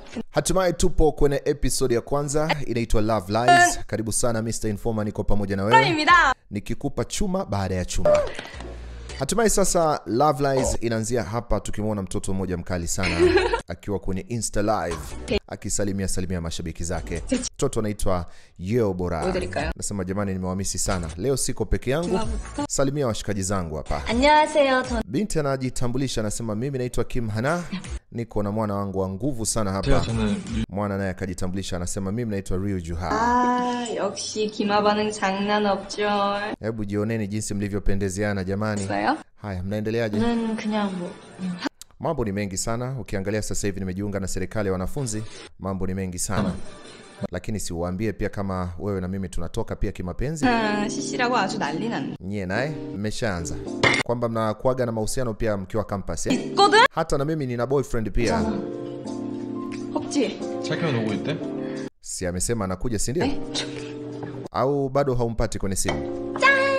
Hatimaye tupo kwenye episode ya kwanza inaitwa Love Lies. Karibu sana Mr. Informer, niko pamoja na wewe 입니다. nikikupa chuma baada ya chuma. Hatimaye sasa Love Lies inaanzia hapa tukimwona mtoto mmoja mkali sana akiwa kwenye Insta live akisalimia salimia mashabiki zake. Mtoto anaitwa Yeo Bora. 보여드릴까요? Nasema jamani, nimewamisi sana leo, siko peke yangu, salimia washikaji zangu hapa. 안녕하세요. 전 Binti anajitambulisha anasema, mimi naitwa Kim Hana, niko na mwana wangu wa nguvu sana hapa. 저는 Mwana naye akajitambulisha anasema, mimi naitwa Ryu Juha. 아, 역시 김아바는 장난 없죠. Hebu jioneni jinsi mlivyopendezeana jamani. 있어요? Haya, mnaendeleaje? 저는 그냥 뭐 Mambo ni mengi sana. Ukiangalia sasa hivi nimejiunga na serikali ya wanafunzi, mambo ni mengi sana, lakini siuambie pia kama wewe na mimi tunatoka pia kimapenzi. 아, CC라고 아주 난리 났네. Nyie naye mmeshaanza kwamba mnakuaga na mahusiano pia mkiwa campus eh? 있거든? Hata na mimi nina boyfriend pia. 없지? 착현 오고 있대? Si amesema anakuja, si ndio? Au bado haumpati kwenye simu?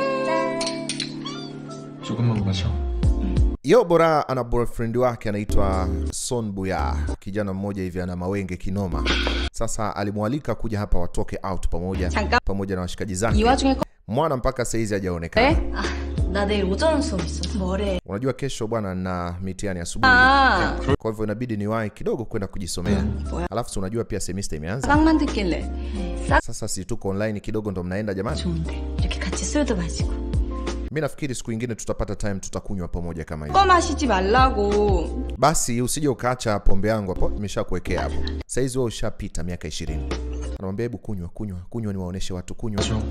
조금만 마셔. Yo Bora ana boyfriend wake anaitwa Son Buya, kijana mmoja hivi ana mawenge kinoma. Sasa alimwalika kuja hapa watoke out pamoja 잠깐 pamoja na washikaji 이 zake. 와중에 거- Mwana mpaka saizi hajaonekana. 네? 아, 나 내일 오전 수업 있어서 뭐래? Unajua kesho bwana na mitihani asubuhi, 아, kwa hivyo inabidi niwahi kidogo kwenda kujisomea. 뭐야? Alafu si unajua pia semester imeanza. 싹만 듣길래 싹 Sasa si tuko online kidogo ndo mnaenda jamani. 좋은데 이렇게 같이 술도 마시고 Mi nafikiri siku ingine tutapata time tutakunywa pamoja kama hivi. 거 마시지 말라고. Basi usije ukaacha pombe yangu hapo, nimeshakuwekea hapo. Saizi wewe ushapita miaka 20. Anamwambia hebu kunywa, kunywa, kunywa niwaoneshe watu kunywa. 마셔.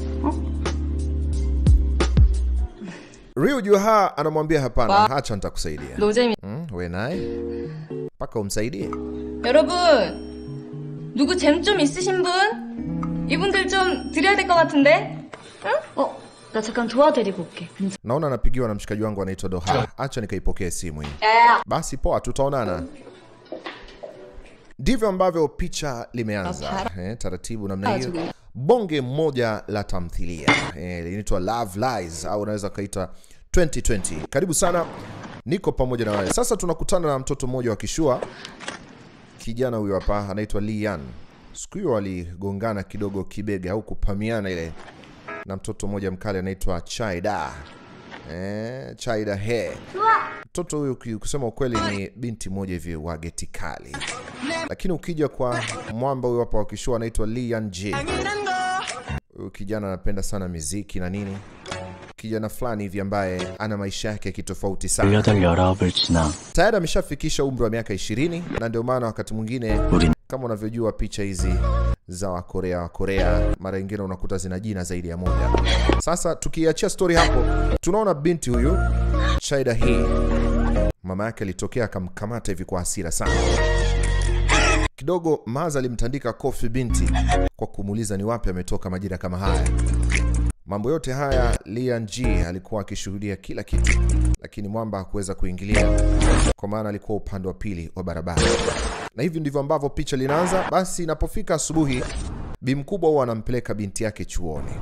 Ryu Juha anamwambia hapana, acha nitakusaidia. 노잼이. Mm, we naye mpaka umsaidie. 여러분 누구 잼 좀 있으신 분? 이분들 좀 드려야 될 것 같은데? 응? 어, 나 잠깐 도와드리고 올게. Naona anapigiwa na mshikaji wangu anaitwa Doha. Acha nikaipokee simu hii. 야야. Basi poa, tutaonana. Ndivyo ambavyo picha limeanza eh, taratibu namna hiyo. Ajuge. Bonge moja la tamthilia eh, linaitwa Love Lies au unaweza ukaita 2020. Karibu sana, niko pamoja na wewe. Sasa tunakutana na mtoto mmoja wa kishua. Kijana huyo hapa anaitwa Lian. Siku hiyo waligongana kidogo kibega au kupamiana ile na mtoto mmoja mkali anaitwa Chaida. Eh, Chaida he. Mtoto huyu ki- kusema ukweli ni binti moja hivi wa geti kali, lakini ukija kwa mwamba huyu hapa wakishua anaitwa Lian J. Huyu kijana anapenda sana miziki na nini, kijana fulani hivi ambaye ana maisha yake ya kitofauti sana. 18, 19을 지나 Tayari ameshafikisha umri wa miaka 20 na ndio maana wakati mwingine 우린 kama unavyojua picha hizi za Wakorea Wakorea mara nyingine unakuta zina jina zaidi ya moja. Sasa tukiachia stori hapo, tunaona binti huyu Shaida hii, mama yake alitokea akamkamata hivi kwa hasira sana kidogo. Maza alimtandika kofi binti kwa kumuuliza ni wapi ametoka majira kama haya. Mambo yote haya Lian G alikuwa akishuhudia kila kitu, lakini mwamba hakuweza kuingilia kwa maana alikuwa upande wa pili wa barabara na hivi ndivyo ambavyo picha linaanza. Basi inapofika asubuhi, bi mkubwa huwa anampeleka binti yake chuoni.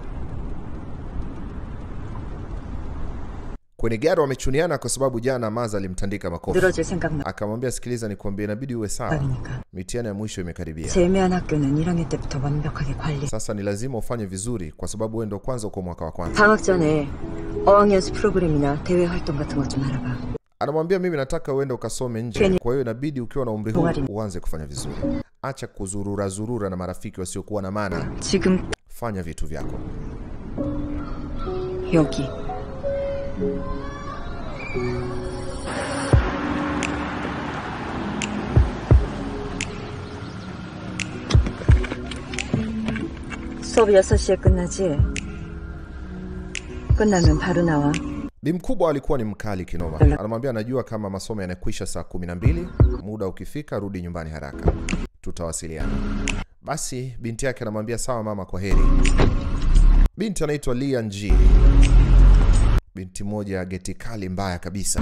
Kwenye gari wamechuniana kwa sababu jana Maza alimtandika makofi, 늘어질 생각나 akamwambia sikiliza, nikwambie, inabidi uwe sawa, 그러니까 mitihani ya mwisho imekaribia. 제외한 학교는 1학년 때부터 완벽하게 관리 Sasa ni lazima ufanye vizuri, kwa sababu wewe ndo kwanza uko mwaka wa kwanza. 방학 전에 어학연수 프로그램이나 대외 활동 같은 것 좀 알아봐 Anamwambia mimi nataka uende ukasome nje, Kenya. kwa hiyo inabidi ukiwa na umri huu Bongari. uanze kufanya vizuri. Acha kuzurura zurura na marafiki wasiokuwa na maana, 지금 fanya vitu vyako. 여기 수업 6시에 끝나지? 끝나면 바로 나와 Bi mkubwa alikuwa ni mkali kinoma. Anamwambia anajua kama masomo yanakwisha saa 12, muda ukifika rudi nyumbani haraka, tutawasiliana. Basi binti yake anamwambia sawa mama, kwa heri. Binti anaitwa Lian G, binti moja ya geti kali mbaya kabisa.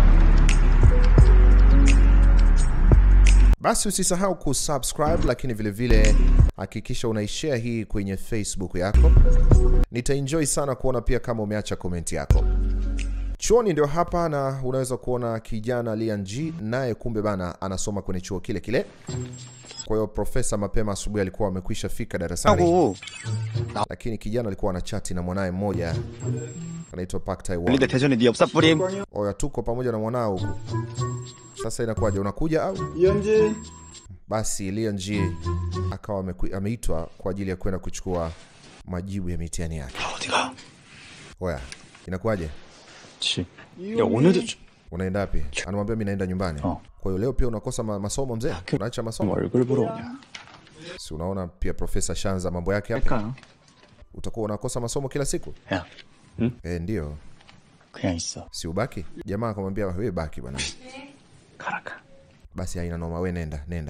Basi usisahau kusubscribe, lakini vile vile hakikisha unaishare hii kwenye Facebook yako. Nitaenjoy sana kuona pia kama umeacha komenti yako. Chuoni ndio hapa, na unaweza kuona kijana Lian Ji naye kumbe bana anasoma kwenye chuo kile kile. Kwa hiyo profesa mapema asubuhi alikuwa amekwisha fika darasani, lakini kijana alikuwa anachati na mwanaye mmoja anaitwa Park Taiwan. 대전에 네 엽사 뿌림 Oya, tuko pamoja na mwanao huku. Sasa inakuwaje, unakuja au? 이현지 Basi Lian Ji akawa ameku- ameitwa kwa ajili ya kwenda kuchukua majibu ya mitihani yake. 어디가? Oya, inakuwaje? 치. 야 오늘도 좀 Unaenda wapi? Anamwambia mimi naenda nyumbani. Oh. Kwa hiyo leo pia unakosa ma masomo mzee? Unaacha masomo? 얼굴 보러 오냐? Si unaona pia profesa Shanza mambo yake hapa. 할까? Utakuwa unakosa masomo kila siku? 야 Eh, ndio. 그냥 있어. Si ubaki? Jamaa akamwambia wewe baki bwana. 가라 가. Basi haina noma, wewe nenda, nenda.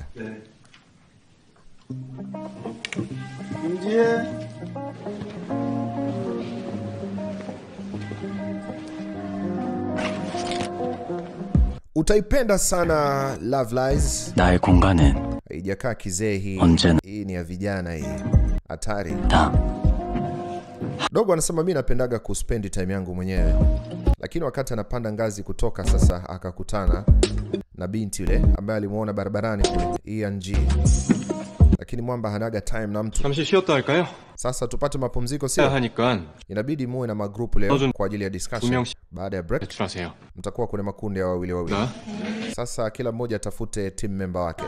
윤지혜 Utaipenda sana Love Lies. 나의 공간은 Haijakaa kizee hii. 언제나 Hii ni ya vijana hii. Hatari. 다 Dogo anasema mi napendaga kuspendi time yangu mwenyewe, lakini wakati anapanda ngazi kutoka sasa, akakutana na binti yule ambaye alimuona barabarani kule ENG, lakini mwamba hanaga time na mtu. 잠시 쉬었다 할까요? Sasa tupate mapumziko, 해야 sio? 하니까 Inabidi muwe na magrupu leo Lazima- kwa ajili ya discussion. 분명- Baada ya break 배출하세요. mtakuwa kwenye makundi ya wawili wawili. 나 Sasa kila mmoja atafute team member wake.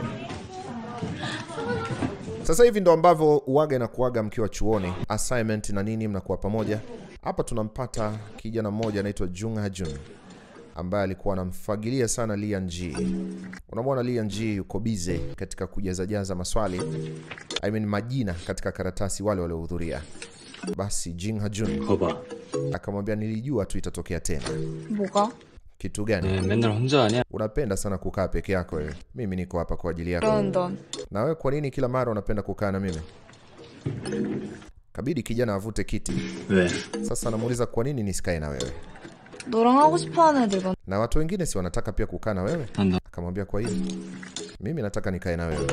Sasa hivi ndo ambavyo uwaga na kuaga mkiwa chuoni, assignment na nini, mnakuwa pamoja. Hapa tunampata kijana mmoja anaitwa Jung Hajun ambaye alikuwa anamfagilia sana Lian Ji. Unamwona Lian Ji yuko bize katika kujazajaza maswali I mean majina katika karatasi wale waliohudhuria. Basi Jing Hajun 거봐. akamwambia, nilijua tu itatokea tena. 뭐가? Kitu gani? 맨날 혼자 아니야? Unapenda sana kukaa peke yako wewe. Mimi niko hapa kwa ajili yako. 그런 넌 Na wewe kwa nini kila mara unapenda kukaa na mimi? Kabidi kijana avute kiti. 왜? Sasa anamuuliza kwa nini nisikae na wewe? 너랑 하고 싶어하는 애들만 Na watu wengine si wanataka pia kukaa na wewe? 난다. Akamwambia kwa hiyo mimi nataka nikae na wewe.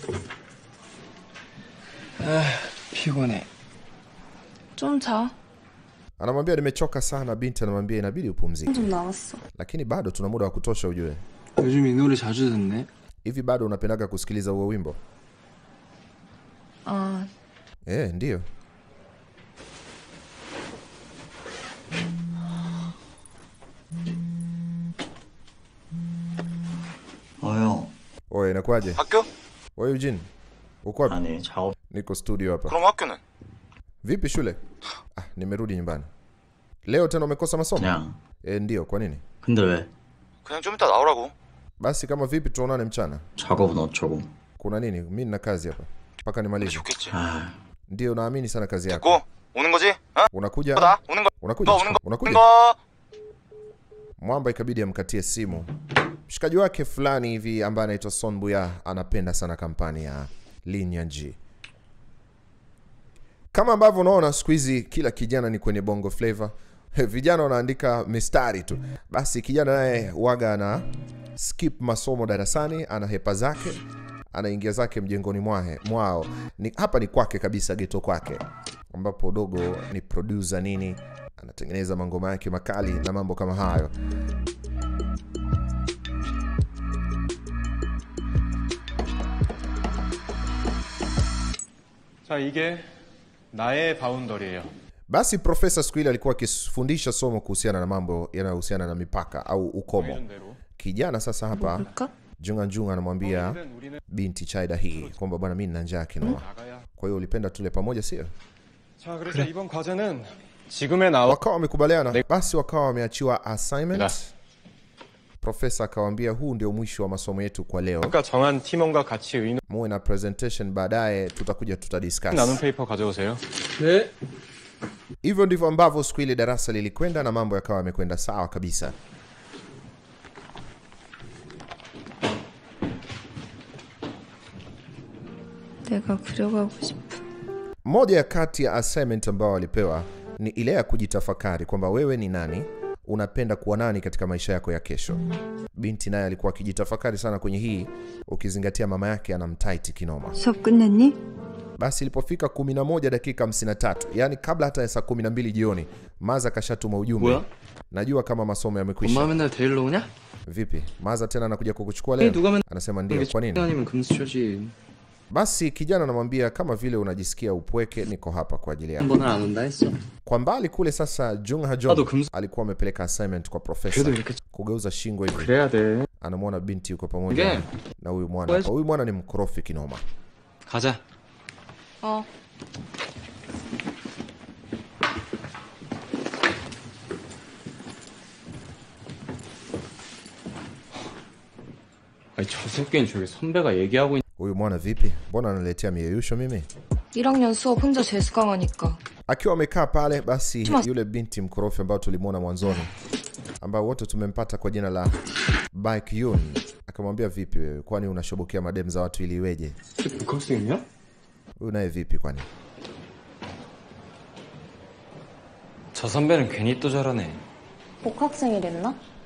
피곤해. 좀 자. Anamwambia nimechoka sana. Binti anamwambia inabidi upumzike, 좀 나왔어. lakini bado tuna muda wa kutosha ujue. 요즘 이 노래 자주 듣네. Hivi bado unapendaga kusikiliza huo wimbo? 아, Eh, ndio. 어형. Oye, inakuwaje? 학교? Wewe Eugene, uko wapi? 아니 작업. Niko studio hapa. 그럼 학교는? Vipi shule? Ah, nimerudi nyumbani. Leo tena umekosa masomo? 그냥. Eh, ndio. Kwa nini? 근데 왜? 그냥 좀 이따 나오라고. Basi kama vipi, tuonane mchana. 작업은 어쩌고? Kuna nini? Mi nina kazi hapa mpaka nimalize. 좋겠지. 아, Ndio, naamini sana kazi yako. 고 오는 거지? 어? Unakuja? 나 오는 거. Unakuja? 너 오는 거. Unakuja? 오는 거. Mwamba ikabidi amkatie simu. Mshikaji wake fulani hivi ambaye anaitwa Son Buya anapenda sana kampani ya Lin Yanji. Kama ambavyo unaona siku hizi kila kijana ni kwenye bongo flavor. Vijana wanaandika mistari tu. Basi kijana naye waga ana skip masomo darasani, ana hepa zake, anaingia zake mjengoni mwahe, mwao. Ni, hapa ni kwake kabisa, geto kwake, ambapo dogo ni producer nini, anatengeneza mangoma yake makali na mambo kama hayo. 자, 이게 나의 바운더리예요. Basi profesa siku ile alikuwa akifundisha somo kuhusiana na mambo yanayohusiana na mipaka au ukomo. 대로. Kijana sasa hapa 볼까? Junga Junga anamwambia 우리는 binti Chaida hii kwamba bwana, mimi nina njaa kinoma, 나가야. kwa hiyo ulipenda tule pamoja, sio? 자, 그래서 이번 과제는 지금의 나와 Wakawa wamekubaliana, basi wakawa wameachiwa assignment. 네. Profesa akawaambia huu ndio mwisho wa masomo yetu kwa leo, 아까 정한 팀원과 같이 의논 muwe na presentation baadaye, tutakuja 나눈 tutadiscuss. 페이퍼 가져오세요. 네. Hivyo ndivyo ambavyo siku ile darasa lilikwenda na mambo yakawa yamekwenda sawa kabisa. 내가 그려가고 싶어. Moja ya kati ya assignment ambao walipewa ni ile ya kujitafakari kwamba wewe ni nani, unapenda kuwa nani katika maisha yako ya kesho. Binti naye alikuwa akijitafakari sana kwenye hii, ukizingatia mama yake anamtaiti kinoma. 수업 끝났니? Basi ilipofika 11 dakika 53, yani kabla hata ya saa 12 jioni, Maza kashatuma ujumbe. 뭐야? Najua kama masomo yamekwisha. 엄마 맨날 데리러 오냐? Vipi, Maza tena anakuja kukuchukua Hey, leo? 누가 맨 Anasema ndio. Kwa nini? 아니면 금수저지. Basi kijana anamwambia kama vile unajisikia upweke, niko hapa kwa ajili yako. 한 번을 안 온다 했어. Kwa mbali kule sasa, Jung Ha Bado Jong kumz- alikuwa amepeleka assignment kwa profesa 그래도 이렇게 kugeuza shingo hivi. 그래야 돼. Anamwona binti yuko pamoja 이게 na huyu mwana hapa. Huyu mwana ni mkorofi kinoma. 가자. 어. 아니 저 새끼는 저기 선배가 얘기하고 있. Huyu mwana vipi? Mbona analetea miyeyusho mimi? 1학년 수업 혼자 재수 강하니까. Akiwa amekaa pale, basi Chuma- yule binti mkorofi ambao tulimwona mwanzoni, ambao wote tumempata kwa jina la Baekhyun, akamwambia vipi wewe, kwani unashobokea madem za watu ili iweje? 복학생이야? Huyu naye vipi kwani? 저 선배는 괜히 또 저러네. 복학생이랬나?